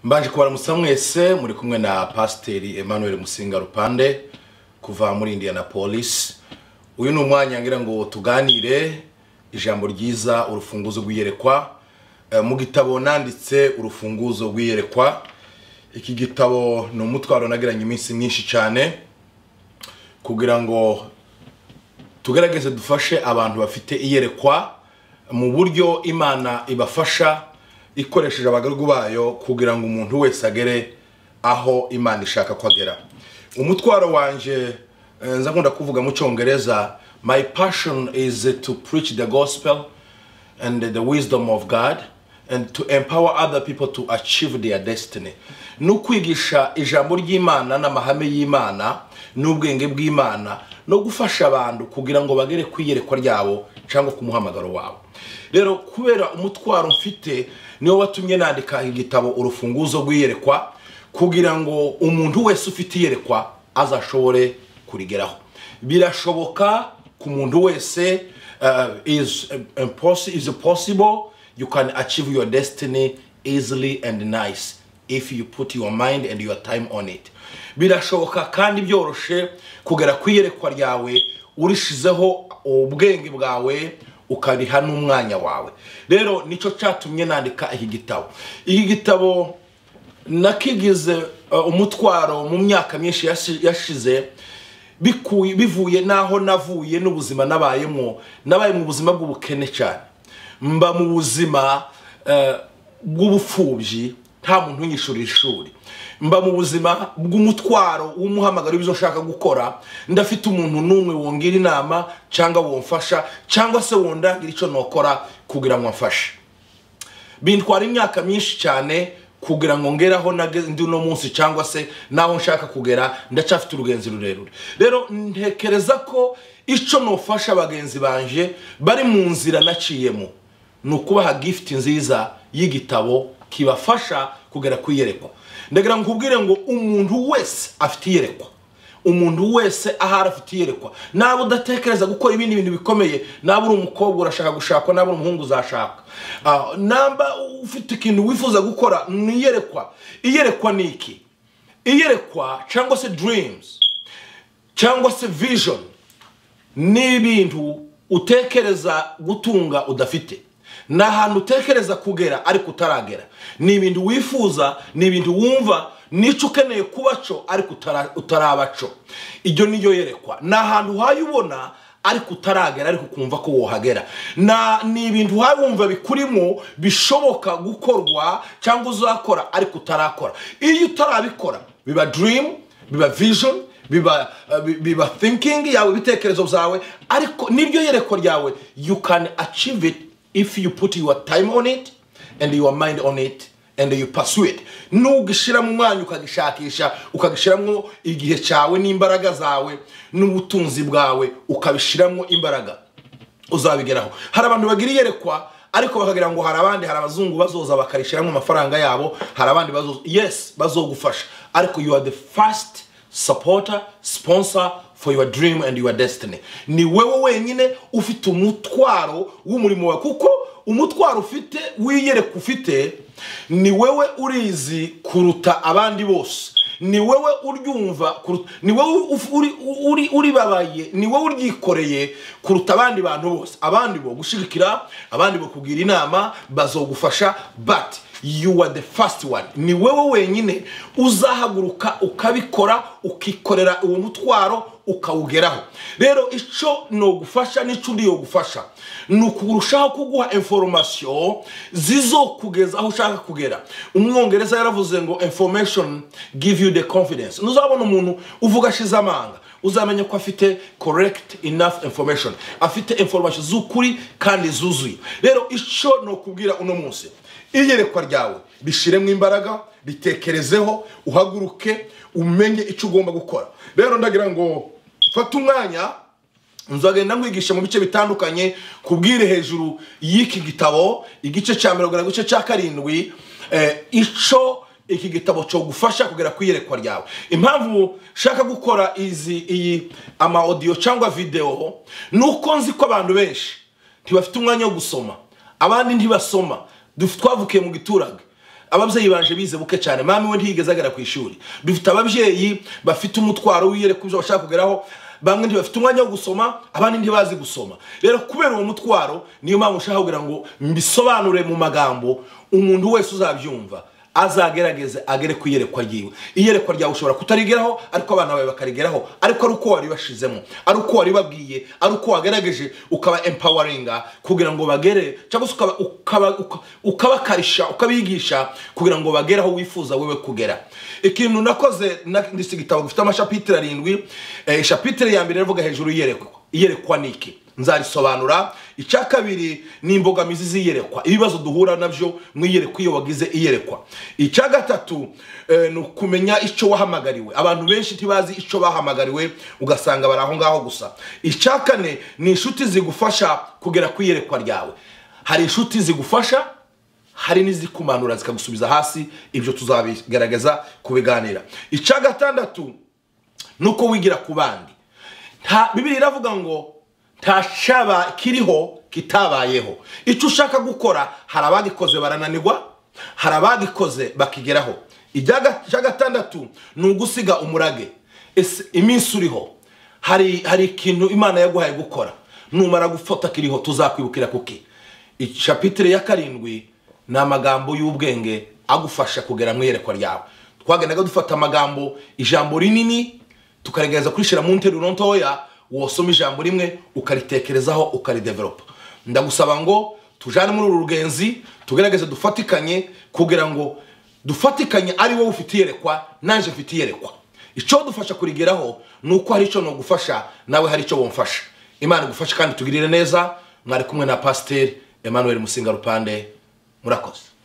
mbanje kubaramusa mwese muri kumwe na pasiteri emmanuel musinga rupande kuva muri indianapolis uyu ni umwanya ngira ngo tuganire ijambo ryiza urufunguzo rw'iyerekwa Eh, mu gitabo nanditse urufunguzo rw'iyerekwa iki gitabo ni umutwaro nagiranye iminsi myinshi cyane kugira ngo tugerageze dufashe abantu bafite iyerekwa mu buryo imana ibafasha ikoresheje abagaragu bayo kugira ngo umuntu wese agere aho imana ishaka ko agera umutwaro wanje eh, nza nkunda kuvuga mu cyongereza my passion is to preach the gospel and the wisdom of god and to empower other people to achieve their destiny ni ukwigisha ijambo ry'imana n'amahame y'imana n'ubwenge bw'imana no gufasha abantu kugira ngo bagere ku iyerekwa ryabo cyangwa ku muhamagaro wabo rero kubera umutwaro mfite niwo watumye nandika igitabo urufunguzo rw'iyerekwa kugira ngo umuntu wese ufite iyerekwa azashobore kurigeraho birashoboka ku muntu wese uh, is, um, possi- is possible you can achieve your destiny easily and nice if you put your mind and your time on it birashoboka kandi byoroshe kugera ku iyerekwa ryawe urishizeho ubwenge bwawe ukariha n'umwanya wawe rero nicyo cyatumye nandika iki gitabo iki gitabo nakigize uh, umutwaro mu myaka myinshi yashi- yashize bikuye bivuye n'aho navuye n'ubuzima nabayemo nabaye mu buzima bw'ubukene cyane mba mu buzima eh, bw'ubupfubyi nta muntu unyishurira ishuri mba mu buzima bw'umutwaro w'umuhamagaro w'ibyo nshaka gukora ndafite umuntu n'umwe wongira inama cyangwa womfasha cyangwa se wondangira icyo nokora kugira ngo amfashe bintwara imyaka myinshi cyane kugira ngo ngeraho nageze ndi uno munsi cyangwa se n'aho nshaka kugera ndacyafite urugenzi rurerure rero ntekereza ko icyo nufasha bagenzi banje bari mu nzira naciyemo ni ukubaha gifuti nziza y'igitabo kibafasha kugera ku iyerekwa ndagira ngo nkubwire ngo umuntu wese afite iyerekwa umuntu wese ahari afite iyerekwa naba udatekereza gukora ibindi bintu bikomeye naba uri umukobwa urashaka gushakwa naba uri umuhungu uzashaka Ah, namba ufite ikintu wifuza gukora ni iyerekwa iyerekwa ni iki iyerekwa cyangwa se dreams cyangwa se vision ni ibintu utekereza gutunga udafite ni ahantu utekereza kugera ariko utaragera ni ibintu wifuza ni ibintu wumva n'icyo ukeneye kuba cyo ariko utara- utaraba cyo iryo niryo yerekwa ni ahantu uhaye ubona ariko utaragera ariko ukumva ko wohagera Na- ni ibintu uhaye wumva bikurimo bishoboka gukorwa cyangwa uzakora ariko utarakora iyo utarabikora biba dream biba vision biba uh, bi- biba thinking yawe ibitekerezo byawe ariko niryo yereko ryawe you can achieve it if you put your time on it and your mind on it and you pursue it nugishira mu mwanya ukagishakisha ukagishiramo igihe cyawe n'imbaraga zawe n'ubutunzi bwawe ukabishiramo imbaraga uzabigeraho hari abantu bagira iyerekwa ariko bakagira ngo hari abandi hari abazungu bazoza bakarishyiramo amafaranga yabo hari abandi bazoza yes bazogufasha ariko you are the first supporter sponsor for your dream and your destiny ni wewe wenyine ufite umutwaro w'umurimo wawe kuko umutwaro ufite wiyereka ufite ni wewe urizi kuruta abandi bose ni wowe uryumva kuruta ni wowe uf- uri- uri- uribabaye ni wowe uryikoreye kuruta abandi bantu bose abandi bo gushyigikira abandi bo kugira inama bazogufasha but you are the first one ni wowe wenyine uzahaguruka ukabikora ukikorera uwo mutwaro ukawugeraho rero icyo nogufasha n'icyo uriyo gufasha ni ukurushaho kuguha inforomasiyo zizokugeza aho ushaka kugera umwongereza yaravuze ngo information give you the confidence ntuzabona umuntu uvuga ashize amanga uzamenya ko afite correct enough information afite information z'ukuri kandi zuzuye rero icyo ni ukubwira uno munsi iyerekwa ryawe rishyiremo imbaraga ritekerezeho uhaguruke umenye icyo ugomba gukora rero ndagira ngo fate umwanya nzagenda nkwigisha mu bice bitandukanye kubwire hejuru y'iki gitabo igice cya mirongo irindwi igice cya karindwi eh, icyo iki gitabo cyo gufasha kugera ku iyerekwa ryawe impamvu nshaka gukora izi iyi ama audio cyangwa video ni uko nzi ko abantu benshi ntibafite umwanya wo gusoma abandi ntibasoma duf- twavukiye mu giturage ababyeyi banje bize buke cyane mama we ntiyigeze agera ku ishuri dufite ababyeyi bafite umutwaro w'iyo ku byo bashaka kugeraho bamwe ntibafite umwanya wo gusoma abandi ntibazi gusoma rero kubera uwo mutwaro niyo mpamvu ushaka kugira ngo mbisobanure mu magambo umuntu wese uzabyumva azagerageze agere ku iyerekwa ryiwe iyerekwa ryawe ushobora kutarigeraho ariko abana bawe bakarigeraho ariko ari uko wari bashizemo ari uko wari babwiye ari uko wagerageje ukaba empawaringa kugira ngo bagere cyangwa se ukaba- ukaba- uka- ukabakarisha ukabigisha kugira ngo bagere aho wifuza wewe kugera ikintu nakoze ndetse igitabo gifite amashapitire arindwi eh, ishapitire ya mbere rivuga hejuru iyerekwa iyerekwa ni iki nzarisobanura icya kabiri ni imbogamizi z'iyerekwa ibibazo duhura nabyo mu iyerekwa iyo wagize iyerekwa icya gatatu eh, ni ukumenya icyo wahamagariwe abantu benshi ntibazi icyo bahamagariwe ugasanga bari aho ngaho gusa icya kane ni inshuti zigufasha kugera ku iyerekwa ryawe hari inshuti zigufasha hari n'izikumanura zikagusubiza hasi ibyo tuzabigaragaza kubiganira icya gatandatu nuko wigira ku bandi nta bibiri iravuga ngo nta shaba kiriho kitabayeho icyo ushaka gukora hari abagikoze barananirwa hari abagikoze bakigeraho Ijya- icya gatandatu ni ugusiga umurage Ese iminsi uriho hari hari ikintu imana yaguhaye gukora numara gufata kiriho tuzakwibukira kuki ishapitire ya karindwi ni amagambo y'ubwenge agufasha kugera mu iyerekwa ryawe twagendaga dufata amagambo ijambo rinini tukaregereza kurishyira mu nteruro ntoya wasoma ijambo rimwe ukaritekerezaho ukarideveropa ndagusaba ngo tujane muri uru rugenzi tugerageze dufatikanye kugira ngo dufatikanye ari wowe ufite iyerekwa nanjye mfite iyerekwa icyo dufasha kurigeraho ni uko hari icyo nagufasha nawe hari icyo wamfasha imana igufashe kandi tugirire neza mwari kumwe na pasiteri emmanuel musinga rupande murakoze